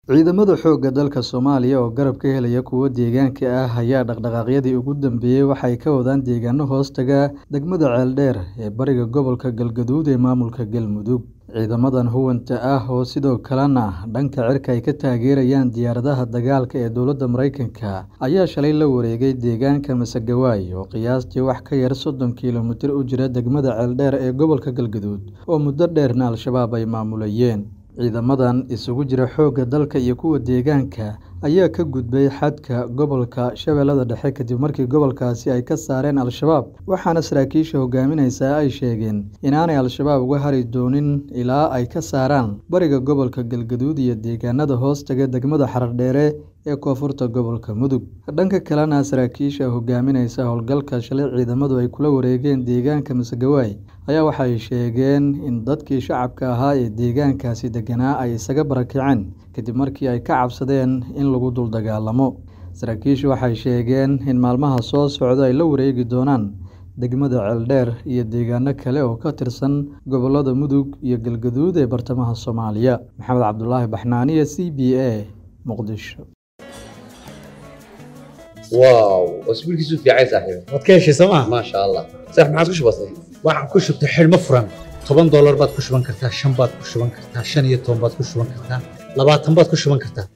Ciidamada xoogga dalka Soomaaliya oo garab ka helaya kuwa deegaanka ah ayaa dhaqdhaqaaqyadii ugu dambeeyay waxay ka wadaan deegaano hoostaga degmada Ceeldheer ee bariga gobolka Galgaduud ee maamulka Galmudug. Ciidamadan huwanta ah oo sidoo kalena dhanka cirka ay ka taageerayaan diyaaradaha dagaalka ee dowladda Mareykanka ayaa shalay la wareegay deegaanka Masagawaay oo qiyaastii wax ka yar soddon kiiloomitir u jira degmada Ceeldheer ee gobolka Galgaduud oo muddo dheerna Al-shabaab ay maamulayeen. Ciidamadan isugu jira xoogga dalka iyo kuwa deegaanka ayaa ka gudbay xadka gobolka Shabeellada Dhexe kadib markii gobolkaasi ay ka saareen Al-shabaab, waxaana saraakiisha hogaaminaysa ay sheegeen inaanay Al-shabaab uga hari doonin ilaa ay ka saaraan bariga gobolka Galgaduud iyo deegaanada hoostaga degmada Haradheere ee koonfurta gobolka Mudug. Dhanka kalena, saraakiisha hogaaminaysa howlgalka shalay ciidamadu ay kula wareegeen deegaanka Masagawaay ayaa waxay sheegeen in dadkii shacabka ahaa ee deegaankaasi deganaa ay isaga barakaceen kadib markii ay ka cabsadeen in lagu dul dagaalamo. Saraakiishu waxay sheegeen in maalmaha soo socda ay la wareegi doonaan degmada Ceeldheer iyo deegaano kale oo ka tirsan gobollada Mudug iyo Galgaduud ee bartamaha Soomaaliya. Maxamed Cabdulaahi Baxnaaniye, C B A, Muqdisho. واو اسبوع كيسو في عايز صاحبي waad ka heshay sooma ما شاء الله صح ما عادش بسيط waxaan ku shubtay xidhmo furan toban doolar baad ku shuban kartaa shan baad ku shuban kartaa shan iyo toban baad ku shuban kartaa labaatan baad ku shuban kartaa